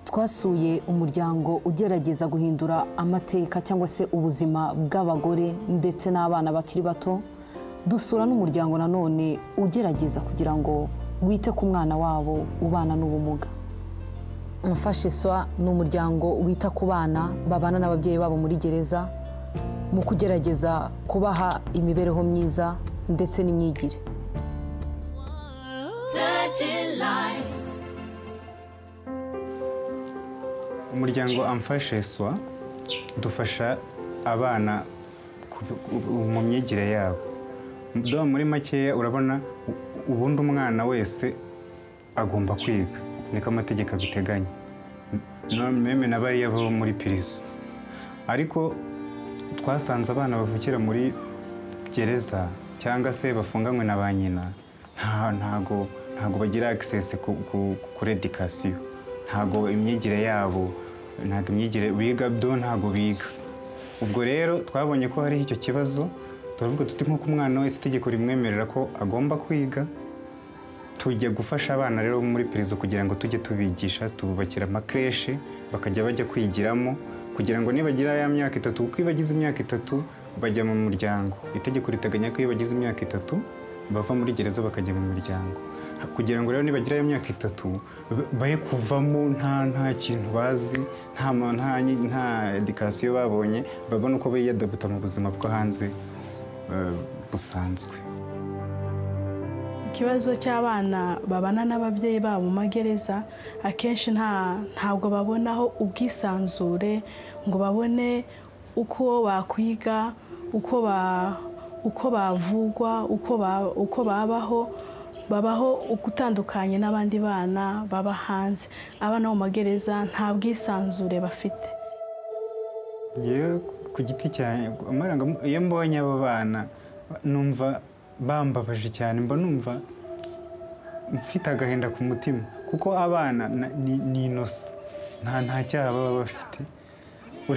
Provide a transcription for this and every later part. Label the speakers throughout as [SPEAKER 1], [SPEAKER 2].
[SPEAKER 1] twasuye umuryango ugerageza guhindura amateka cyangwa se ubuzima bw'abagore ndetse n'abana bakiri bato dusura n'umuryango nanone ugerageza kugira ngo wite ku mwana wabo ubana n'ubumuga umfashiswa ni umuryango wita ku bana babana n'ababyeyi babo muri gereza mu kugerageza kubaha imibereho myiza ndetse n'imyigire
[SPEAKER 2] Touching lives.
[SPEAKER 3] umuryango amfasheswa dufasha abana ku- ku- mu myigire yabo Do muri makeya urabona u- ubundi umwana wese agomba kwiga niko amategeko abiteganya No- meme na bariya bo muri pirizo ariko twasanze abana bavukira muri gereza cyangwa se bafunganywe na ba nyina nta- ntago ntago bagira access ku- ku- kuri education ntago imyigire yabo ntago imyigire biga byo ntago biga ubwo rero twabonye ko hariho icyo kibazo turavuga tuti nk'uko umwana wese itegeko rimwemerera ko agomba kwiga tujya gufasha abana rero bo muri perezida kugira ngo tujye tubigisha tububakira amakereshi bakajya bajya kwigiramo kugira ngo nibagira ya myaka itatu kuko iyo bagize imyaka itatu bajya mu muryango itegeko riteganya ko iyo bagize imyaka itatu bava muri gereza bakajya mu muryango kugira ngo rero nibagira ya myaka itatu ba- baye kuvamo nta nta kintu bazi nta ma- nta nyi- nta edikasiyo babonye babone uko biyadabuta mu buzima bwo hanze eh, busanzwe
[SPEAKER 4] ikibazo cy'abana babana n'ababyeyi babo mu magereza akenshi nta ntabwo babonaho ubwisanzure ngo babone uko bakwiga uko ba uko bavugwa uko ba- uko babaho babaho ugutandukanye n'abandi bana baba hanze abana bo mu magereza nta bwisanzure bafite
[SPEAKER 3] yewe ku giti cyanjye amarangamu- iyo mbonye abo bana numva bambabaje cyane mba numva mfite agahinda ku mutima kuko abana na- ni ni inosa nta nta cyaha baba bafite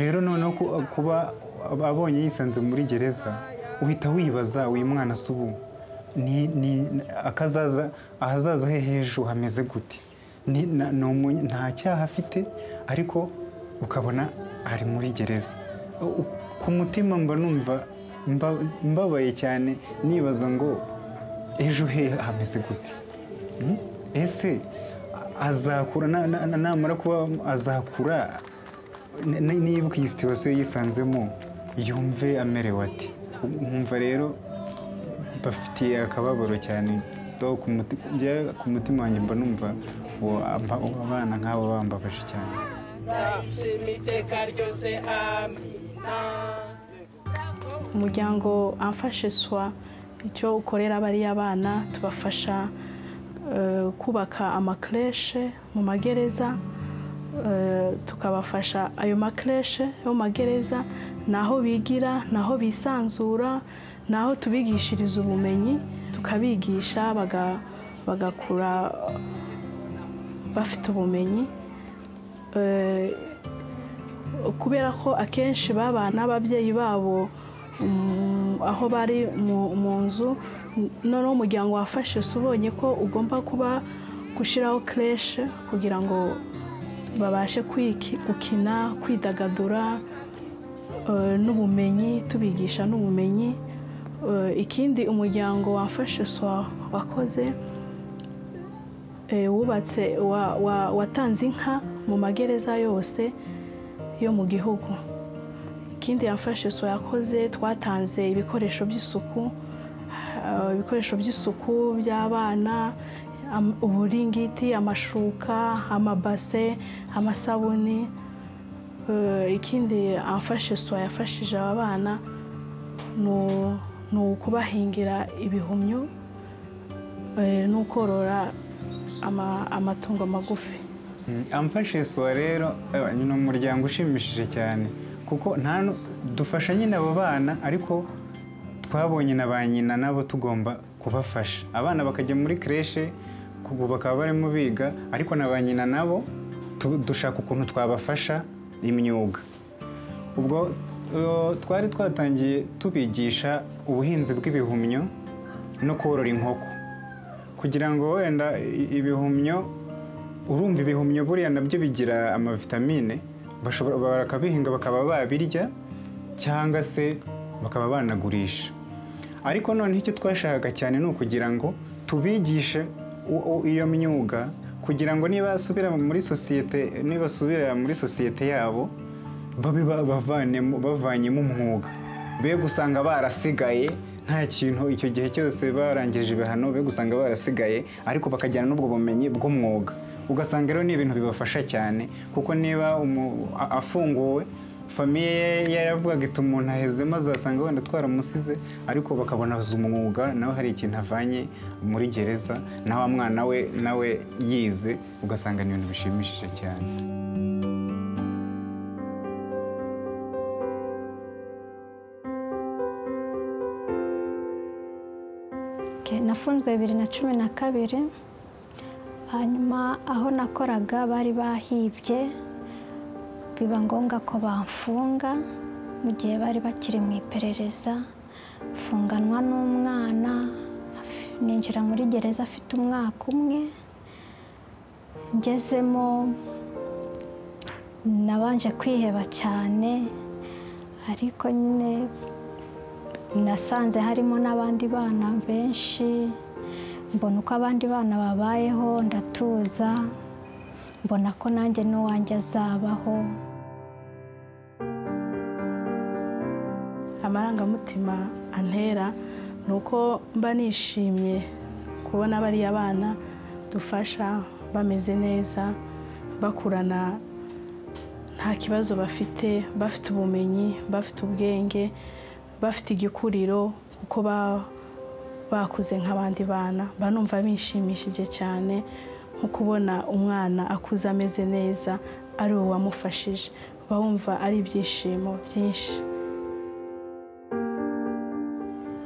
[SPEAKER 3] rero noneho ku- kuba abonye yisanze muri gereza uhita wibaza uyu mwana se ubu ni ni akazaza ahazaza he h'ejo hameze gute Ni- na- ni umu- nta cyaha afite ariko ukabona ari muri gereza U- ku mutima mba numva mba- mbabaye cyane nibaza ngo ejo he hameze gute Hmm? ese azakura na- na- na- namara kuba azakura n- n- niba iyi situwasiyo yisanzemo yumve amerewe ati nkumva rero bafitiye akababaro cyane Do ku muti- njye ku mutima wanjye mba numva uwo- aba- abana nk'abo bambabaje cyane
[SPEAKER 5] nzayishima iteka ryose amina
[SPEAKER 4] umuryango amfashiswa icyo ukorera bariya bana tubafasha eh, kubaka amakereshe mu magereza eh, tukabafasha ayo makereshe yo mu magereza ni aho bigira ni aho bisanzura ni aho tubigishiriza ubumenyi tukabigisha baga- bagakura bafite ubumenyi eh, kubera ko akenshi baba n'ababyeyi babo mm, aho bari mu mu nzu noneho umuryango wafashe ubonye ko ugomba kuba gushyiraho kereshe kugira ngo babashe kwiki- gukina kwidagadura eh, n'ubumenyi tubigisha n'ubumenyi Eh, ikindi umuryango wafashe wakoze eh, wubatse wa- wa- watanze inka mu magereza yose yo mu gihugu ikindi yafashe so yakoze twatanze ibikoresho by'isuku ah, ibikoresho by'isuku by'abana am- uburingiti amashuka amabase amasabuni Eh, ikindi amfashe so yafashije aba bana ni u- ni ukubahingira ibihumyo eh, no korora ama- amatungo magufi
[SPEAKER 3] amfashe suwa rero eh, ni umuryango ushimishije cyane kuko nta nu- dufasha nyine abo bana ariko twabonye na ba nyina nabo tugomba kubafasha abana bakajya muri kereshe ubu bakaba barimo biga ariko na ba nyina nabo tu- dushaka ukuntu twabafasha imyuga ubwo eh, twari twatangiye tubigisha ubuhinzi bw'ibihumyo no korora inkoko kugira ngo wenda i- ibihumyo urumva ibihumyo buriya nabyo bigira amavitamine bashobora bakabihinga bakaba babirya cyangwa se bakaba banagurisha ariko noneho icyo twashakaga cyane ni ukugira ngo tubigishe u- u- iyo myuga kugira ngo nibasubira muri sosiyete nibasubira muri sosiyete yabo babe ba- bavanemo- bavanyemo umwuga be gusanga barasigaye nta kintu icyo gihe cyose barangije ibihano be gusanga barasigaye ariko bakajyana n'ubwo bumenyi bw'umwuga ugasanga rero ni ibintu bibafasha cyane kuko niba umu- a- afunguwe famiye ye yaravugaga iti umuntu ahezemo azasanga wenda twaramusize ariko bakabona azi umwuga nawe hari ikintu avanye muri gereza na wa mwana we nawe yize ugasanga ni ibintu bishimishije cyane
[SPEAKER 6] Okay, nafunzwe bibiri na cumi na kabiri hanyuma aho nakoraga bari bahibye biba ngombwa ko bamfunga mu gihe bari bakiri mu iperereza mfunganwa n'umwana af- ninjira muri gereza afite umwaka umwe ngezemo nabanje kwiheba cyane ariko nyine nasanze harimo n'abandi bana benshi mbona uko abandi bana babayeho ndatuza mbona ko nanjye n'uwanjye azabaho
[SPEAKER 4] amarangamutima antera ni uko mba nishimye kubona bariya bana dufasha bameze neza bakurana nta kibazo bafite bafite ubumenyi bafite ubwenge bafite igikuriro kuko ba- bakuze nk'abandi bana banumva bishimishije cyane nko kubona umwana akuze ameze neza ari we wamufashije bawumva ari ibyishimo byinshi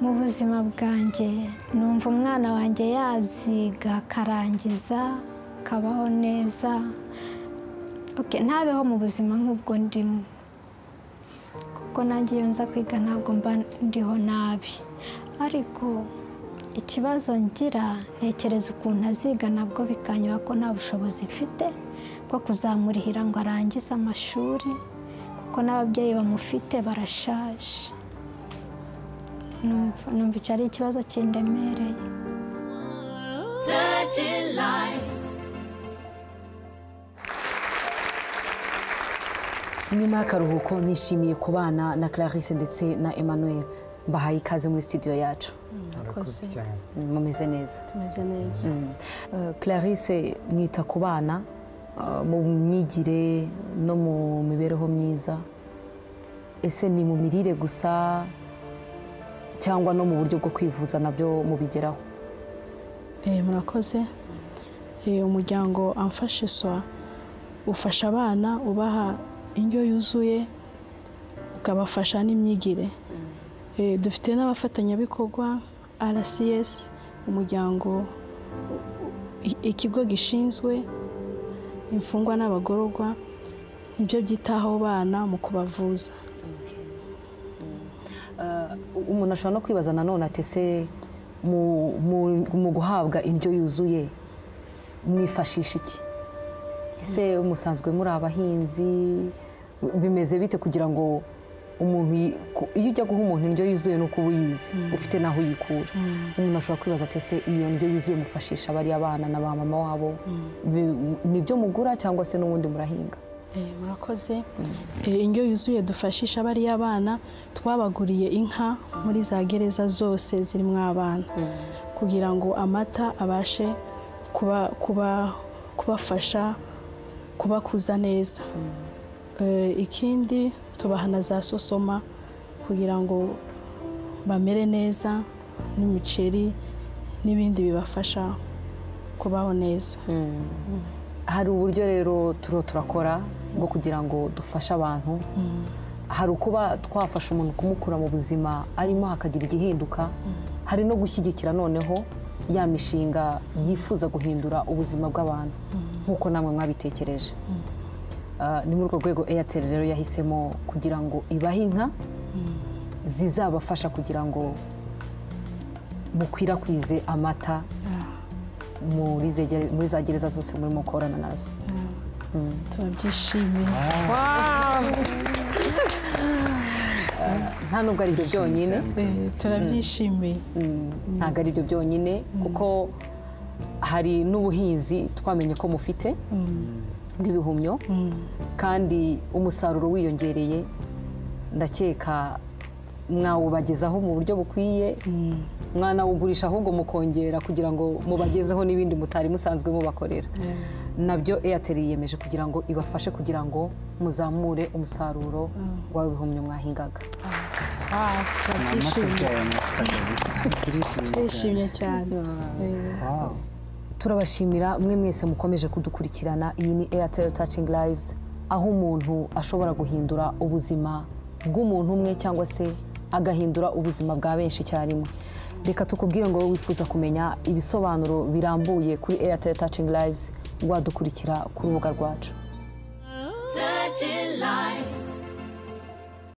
[SPEAKER 6] mu buzima bwanjye numva umwana wanjye yaziga akarangiza akabaho neza Okay, ntabeho mu buzima nk'ubwo ndimo kuko nanjye iyo nza kwiga ntabwo mba ndiho nabi ariko ikibazo ngira ntekereza ukuntu aziga nabwo bikanyura ko nta bushobozi mfite bwo kuzamurihira ngo arangize amashuri kuko n'ababyeyi bamufite barashaje numva numva icyo ari ikibazo kindemereye
[SPEAKER 2] Dirty lies.
[SPEAKER 1] nyuma y'akaruhuko nishimiye kubana na Clarisse ndetse na Emmanuel mbahaye ikaze muri studio yacu
[SPEAKER 4] Murakoze.
[SPEAKER 3] cyane
[SPEAKER 1] Mm, mumeze neza
[SPEAKER 4] tumeze neza
[SPEAKER 1] Uh, Clarisse mwita ku bana uh, mu myigire no mu mibereho myiza ese ni mu mirire gusa cyangwa no mu buryo bwo kwivuza nabyo mubigeraho
[SPEAKER 4] Eh, murakoze Eh, umuryango amfashe swa ufasha abana ubaha indyo yuzuye ukabafasha n'imyigire Eh, dufite n'abafatanyabikorwa rcs umuryango i- ikigo gishinzwe imfungwa n'abagororwa nibyo byitaho bana mu kubavuza
[SPEAKER 1] Uh, umuntu ashobora no kwibaza nanone ati ese mu- mu- mu guhabwa indyo yuzuye mwifashisha iki ese musanzwe muri abahinzi bimeze bite kugira ngo umuntu yi- ku- iyo ujya guha umuntu indyo yuzuye ni uko uba uyizi ufite n'aho uyikura umuntu ashobora kwibaza ati ese iyo ndyo yuzuye mufashisha bariya bana na ba mama wabo Bi- nibyo mugura cyangwa se n'ubundi murahinga
[SPEAKER 4] Eh, murakoze Eh, indyo yuzuye dufashisha bariya bana twabaguriye inka muri za gereza zose zirimo abana kugira ngo amata abashe kuba kuba kubafasha kubakuza neza Eh, ikindi tubaha na za sosoma kugira ngo bamere neza n'imiceri n'ibindi bibafasha kubaho neza
[SPEAKER 1] hari uburyo rero turiho turakora bwo kugira ngo dufashe abantu hari ukuba twafasha umuntu kumukura mu buzima arimo hakagira igihinduka hari no gushyigikira noneho ya mishinga yifuza guhindura ubuzima bw'abantu nk'uko namwe mwabitekereje Ah, ni muri urwo rwego eyateri rero yahisemo kugira ngo ibahe inka zizabafasha kugira ngo mukwirakwize amata muri zegere- muri za gereza zose murimo gukorana nazo
[SPEAKER 4] turabyishimiye
[SPEAKER 1] nta nubwo ari ibyo byonyine
[SPEAKER 4] Eh, turabyishimiye
[SPEAKER 1] ntabwo ari byo byonyine kuko hari n'ubuhinzi twamenye ko mufite bw'ibihumyo kandi umusaruro wiyongereye ndakeka mwawubagezaho mu buryo bukwiye mwanawugurisha ahubwo mukongera kugira ngo mubagezeho n'ibindi mutari musanzwe mubakorera nabyo eyateri yiyemeje kugira ngo ibafashe kugira ngo muzamure umusaruro w'ibihumyo mwahingaga
[SPEAKER 4] Ah, turabyishimiye turishimye cyane Eh,
[SPEAKER 1] turabashimira mwe mwese mukomeje kudukurikirana iyi ni airtel touching lives aho umuntu ashobora guhindura ubuzima bw'umuntu umwe cyangwa se agahindura ubuzima bwa benshi icyarimwe reka tukubwire ngo wowe wifuza kumenya ibisobanuro birambuye kuri airtel touching lives wadukurikira ku rubuga rwacu